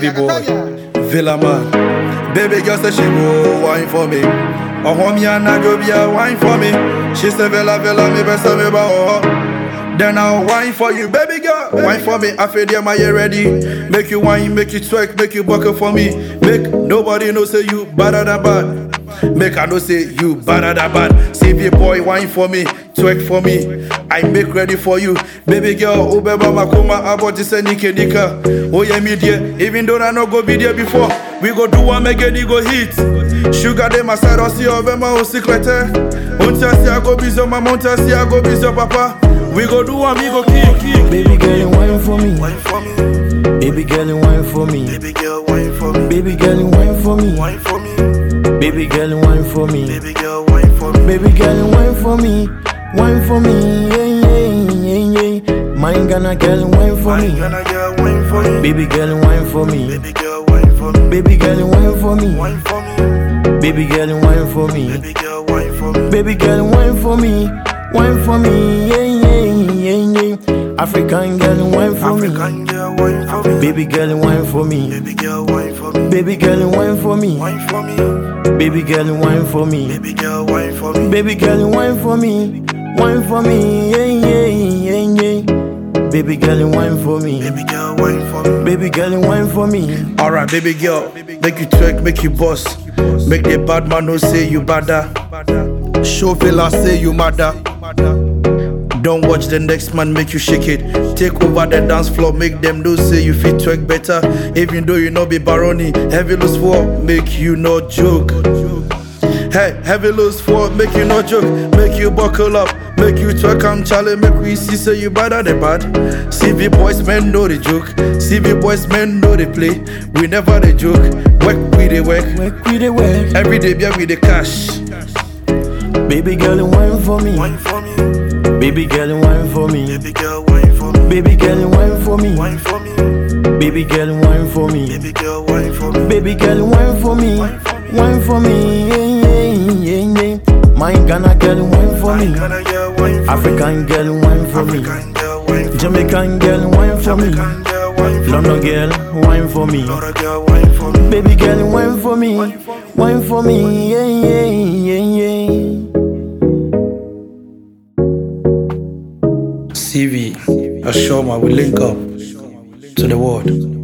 CV boy, Villa man. Baby girl say she go wine for me. Oh homie and I go be a wine for me. She say Villa Villa me best me ba oh. Then I'll wine for you, baby girl. Wine for me, I feel my ear ready. Make you wine, make you twerk, make you buckle for me. Make nobody know say you better than bad. Make I know say you better than bad. Save your boy, wine for me, twerk for me. I make ready for you, baby girl. Ubeba makoma abo jise nike nika. Oh yeah, me dear. Even though I no go be there before, we go do one make it go hit. Sugar dem aside, I see over my secret. Until see I go busy, my mountain see I go busy, papa. We go do one, we go kick, kick. Baby girl, you wine for me. Wine for me, Baby girl, you wine for me. baby girl, wine for me, Baby girl, you wine for me. wine for me, Baby girl, you wine for me. baby girl, wine for me. Baby girl, you wine for me. Wine for me. Yeah, yeah, yeah, yeah. Mine gonna girl, you wine for Wine me. gonna get wine for me, Baby girl, you wine for me. baby girl, wine for me, Baby girl, you wine for me. wine for me, Baby girl, you wine for me. baby girl, wine for me. Baby girl, wine for me, wine for me, yeah, yeah, yeah, yeah. African girl, wine for me. African girl, wine for me, Baby girl, wine for me. baby girl, wine for me, Baby girl, wine for me. wine for me, Baby girl, wine for me. baby girl, wine for me, Baby girl, wine for me. Wine for me, yeah, yeah, yeah, yeah. Baby girl, wine for me. baby girl, wine for me. Baby girl, wine for me. Alright, baby girl, make you twerk, make you boss. Make the bad man know say you badder. Show fella say you madder. Don't watch the next man make you shake it. Take over the dance floor, make them know say you fit twerk better. Even though you know be baroni, heavy loose for make you no joke. Hey, heavy loose for make you no joke, make you buckle up, make you twerk am challenge, make we see say you better than bad. CV boys men know the joke, CV boys men know the play. We never the joke, work we the work. Work with the work. Every day be with the cash. Baby girl, wine for me. Wine for me, Baby girl, wine for me. baby girl, wine for me, Baby girl, wine for me. wine for me, Baby girl, wine for me. baby girl, wine for me, Baby girl, wine for me. Wine for me. Yeah, yeah, yeah, yeah. My Ghana girl, wine for me. Ghana girl, wine for me, African girl, wine for me. African girl, wine for me, Jamaican girl, wine for me. Jamaican girl, wine for me, London girl, wine for me. Florida girl, wine for me. Baby girl, wine for me. Wine for me. Yeah, yeah, yeah, yeah. CV, Ashoma, we link up to the world.